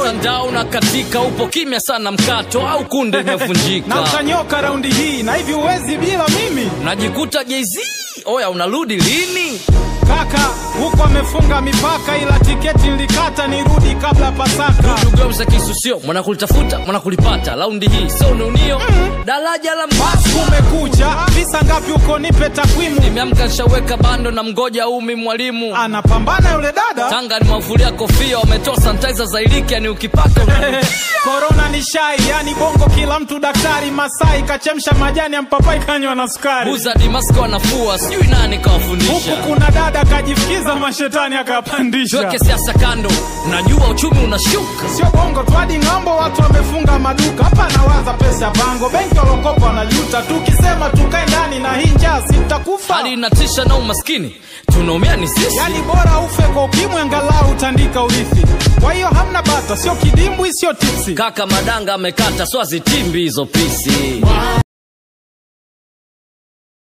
mtandao unakatika upo kimya sana mkato au kunde na imevunjika utanyoka raundi hii na hivi uwezi bila mimi najikuta jz oya unarudi lini kaka huku amefunga mipaka ila tiketi nilikata nirudi kabla pasaka tugeuza kisusio mwanakulitafuta mwanakulipata laundi hii sio ununio daraja la basi mbasi kumekucha visa ngapi huko nipe takwimu nimeamka nishaweka bando na mgoja umi mwalimu anapambana yule dada tanga nimewavulia kofia wametoa sanitizer za iliki yani ukipaka una- korona ni shai yani bongo kila mtu daktari masai kachemsha majani ya mpapai kanywa na sukari buza dimasko wanafua sijui nani huku kawafundisha kuna dada kajifikiza mashetani akapandisha tuweke siasa kando unajua uchumi unashuka sio bongo tu hadi ng'ambo watu wamefunga maduka hapa nawaza pesa ya bango benki walokopa wanajuta tukisema tukae ndani na hii njaa sitakufa hali inatisha na umaskini tunaumia ni sisi yani bora ufe kwa ukimwi angalau utandika urithi kwa hiyo hamna bata sio kidimbwi sio tipsi kaka madanga amekata swazitimbi hizo pisi